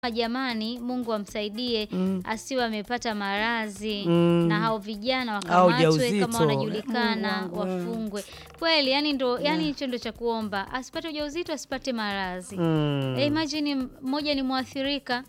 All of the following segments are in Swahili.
jamani, Mungu amsaidie Mm. asiwe amepata maradhi Mm. na hao vijana Au wakamatwe ujauzito. kama wanajulikana Mungu wangu, wafungwe. Kweli, yani ndo yani hicho ndo cha kuomba, asipate ujauzito, asipate maradhi. Mm. Eh, imagine mmoja ni mwathirika,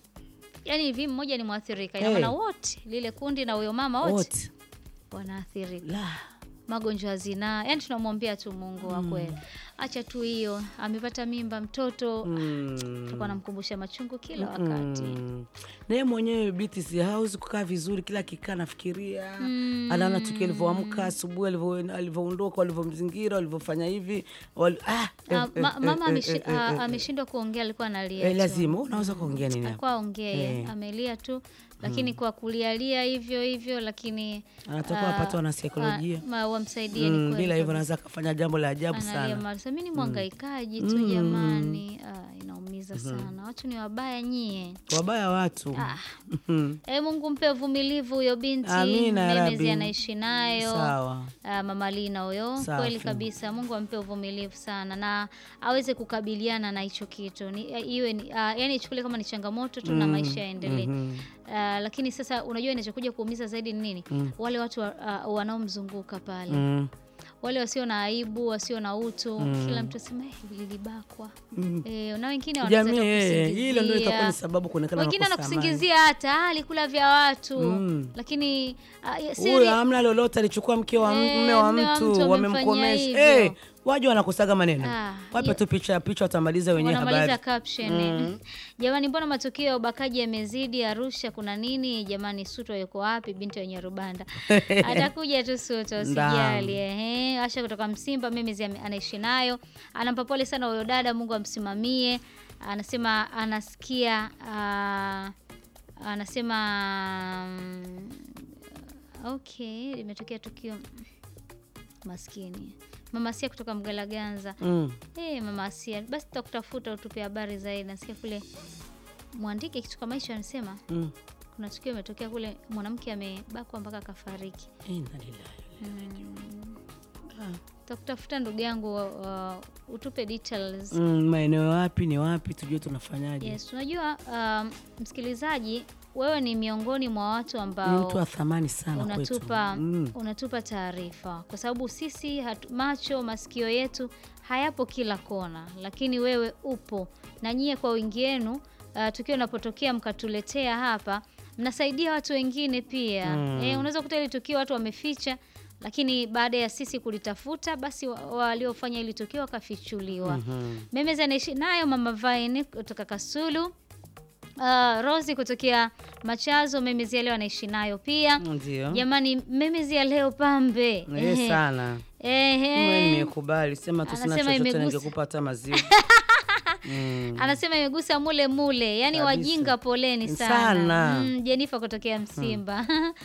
yani hivi mmoja ni mwathirika, ina Eh. maana wote lile kundi na huyo mama wote Wote. wanaathirika La. magonjwa ya zinaa. Yani tunamwombea tu Mungu wa kweli, acha tu hiyo, amepata mimba mtoto Mm. tutakuwa namkumbusha machungu kila wakati. Mm. naye mwenyewe biti si hawezi kukaa vizuri, kila akikaa nafikiria anaona tukio alivyoamka asubuhi, alivyo- alivyoondoka, walivyomzingira, walivyofanya hivi wali... ah, Ah, eh, ma- eh, mama eh, ameshi- eh, eh, ah, eh, ameshindwa kuongea, alikuwa analia eh, tu. lazima unaweza kuongea nini hapo? Alikuwa aongee, Eh. amelia tu, lakini kwa kulialia hivyo hivyo, lakini Anatoka ah, wapata wanasaikolojia ah, ma- wamsaidie. Mm, ni kweli bila hivyo kabisa. anaweza akafanya jambo la ajabu Analia sana. mara, sasa mimi ni mwangaikaji tu Mm. jamani. Ah, inaumiza sana, watu ni wabaya nyie. Wabaya watu Ah. Mhm. E, Mungu mpe uvumilivu huyo binti Amina ya Memezi Rabbi. anaishi nayo Sawa. Ah, mama Lina huyo, Safi. kweli kabisa. Mungu ampe uvumilivu sana na aweze kukabiliana na hicho kitu ni, eh, iwe ni, ah, yani ichukulie kama ni changamoto tu na maisha yaendelee. Mhm. Ah, lakini sasa unajua inachokuja kuumiza zaidi ni nini? Mm. Wale watu wa, ah, wanaomzunguka pale Mm. wale wasio na aibu, wasio na utu, Mm. kila mtu asema eh, lilibakwa Mm. eh, na wengine wanaweza Jamii hata eh, hilo ndio itakuwa kusingizia. ni sababu kuonekana wengine makosa amani. anakusingizia hata "Ah, alikula vya watu Mm. lakini ah, ya- Huyo siri- hamna lolote, alichukua mke wa Eh, mme wa mme wa mtu mtu, wamemfanyia wamemkomesha. hivyo. Eh, waje wanakosaga maneno, Ah, wape ya- tu picha picha, watamaliza wenyewe wanamaliza habari. caption Mm. jamani, mbona matukio ya ubakaji yamezidi Arusha? Kuna nini jamani? Suto yuko wapi? Binti wenye Rubanda atakuja tu Suto, usijali. Ehe, Asha kutoka Msimba, mimi zi- anaishi nayo, anampa pole sana huyo dada, Mungu amsimamie. Anasema anasikia ah, anasema mm, okay, limetokea tukio maskini Mama Asia kutoka Mgalaganza. Mm. Hey, mama Asia, basi tutakutafuta utupe habari zaidi. Nasikia kule mwandike kitu kama hicho, anasema Mm. kuna tukio imetokea kule, mwanamke amebakwa mpaka akafariki. Inna lillahi. Tutakutafuta ndugu yangu, uh, utupe details. Mm, maeneo wapi ni wapi tujue tunafanyaje. Yes, unajua um, msikilizaji, wewe ni miongoni mwa watu Ni ambao mtu wa thamani sana unatupa kwetu. Mm. unatupa taarifa kwa sababu sisi hatu, macho masikio yetu hayapo kila kona, lakini wewe upo na nyie kwa wingi wenu. Uh, tukio linapotokea mkatuletea hapa, mnasaidia watu wengine pia Mm. eh, unaweza kuta ili tukio watu wameficha, lakini baada ya sisi kulitafuta, basi wa- waliofanya ili tukio wakafichuliwa. Mhm. Memezi anaishi nayo mama Vine kutoka Kasulu. Uh, Rosi kutokea Machazo, Memezi ya leo anaishi nayo pia. Ndio. Jamani, Memezi ya leo pambe. Eh, Ehe. sana. Ehe. Mimi nimekubali, sema tu sina Anasema chochote imegusa. ningekupa hata maziwa. Mm. Anasema imegusa mule mule, yaani Kabisa. wajinga poleni sana. Sana. Mm, Jenifa kutokea Msimba.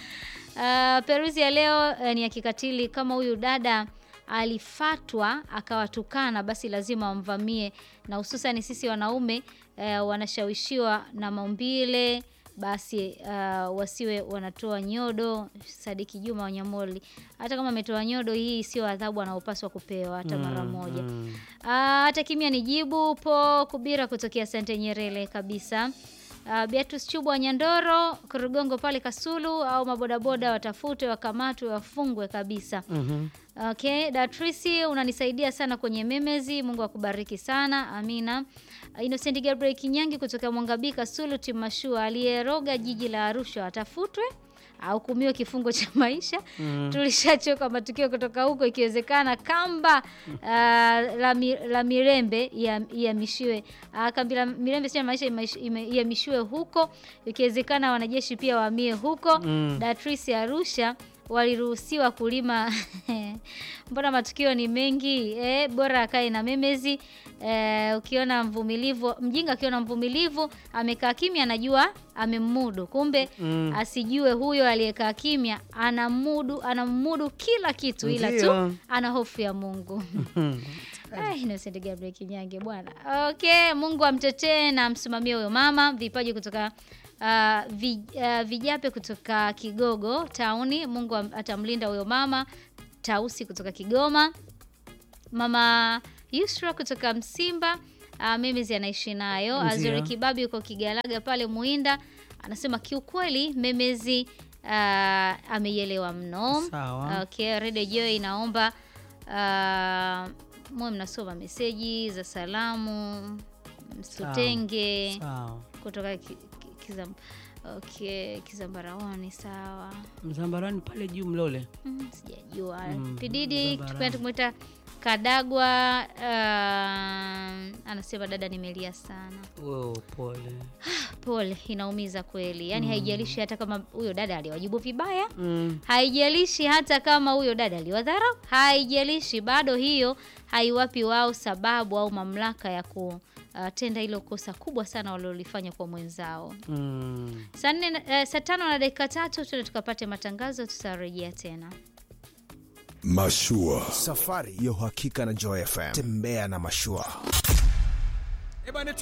Uh, Peruzi ya leo eh, ni ya kikatili. Kama huyu dada alifatwa akawatukana, basi lazima wamvamie, na hususan sisi wanaume eh, wanashawishiwa na maumbile basi uh, wasiwe wanatoa nyodo. Sadiki Juma Wanyamoli, hata kama ametoa nyodo, hii sio adhabu anaopaswa kupewa hata mara moja. Mm. Ah, hata kimya ni jibu. Po Kubira kutokea Sante Nyerere kabisa. Uh, Beatus Chubwa Nyandoro Kurugongo pale Kasulu, au mabodaboda watafutwe, wakamatwe, wafungwe kabisa. Mhm. Okay, Datrisi unanisaidia sana kwenye memezi. Mungu akubariki sana. Amina. Uh, Innocent Gabriel Kinyangi kutoka Mwangabika Sulu Timashua aliyeroga jiji la Arusha atafutwe ahukumiwe kifungo cha maisha. Mm. Tulishachoka matukio kutoka huko, ikiwezekana kamba uh, la, mi, la Mirembe ihamishiwe uh, kambi la Mirembe sio maisha imaish- ime- ihamishiwe huko, ikiwezekana wanajeshi pia wahamie huko. Mm. Datrisi Arusha waliruhusiwa kulima mbona matukio ni mengi eh, bora akae na memezi eh, ukiona mvumilivu mjinga akiona mvumilivu amekaa kimya anajua amemmudu kumbe Mm. asijue huyo aliyekaa kimya anamudu anamudu kila kitu ila tu Ndio. ana hofu ya Mungu Mhm. Ai, Innocent Gabriel Kinyange bwana. Okay, Mungu amtetee na amsimamie huyo mama. Vipaji kutoka uh, vi, uh, Vijape kutoka Kigogo tauni. Mungu am- atamlinda huyo mama. Tausi kutoka Kigoma. Mama Yusra kutoka Msimba uh, Memezi anaishi nayo. Ndio. Azuri Kibabi yuko Kigalaga pale Muinda anasema kiukweli Memezi uh, ameielewa mno. Sawa. Okay, Radio Joy inaomba uh, mwe mnasoma meseji za salamu msitutenge Sawa. kutoka ki, ki, kizam, okay, Kizambarawani sawa. Mzambarani pale juu Mlole. Mm, sijajua Mm, Pididi Zambarau. tukipenda kumwita Kadagwa. Uh, anasema dada, nimelia sana. Oh, pole. Pole, inaumiza kweli. Yaani haijalishi hata kama huyo dada aliwajibu vibaya, Mm. haijalishi hata kama huyo dada aliwadharau, haijalishi, bado hiyo haiwapi wao sababu au mamlaka ya kutenda hilo kosa kubwa sana walilolifanya kwa mwenzao. Mm. Saa nne na- eh, saa tano na dakika tatu tuende tukapate matangazo, tutarejea tena. Mashua. Safari ya uhakika na Joy FM. Tembea na mashua. Ebane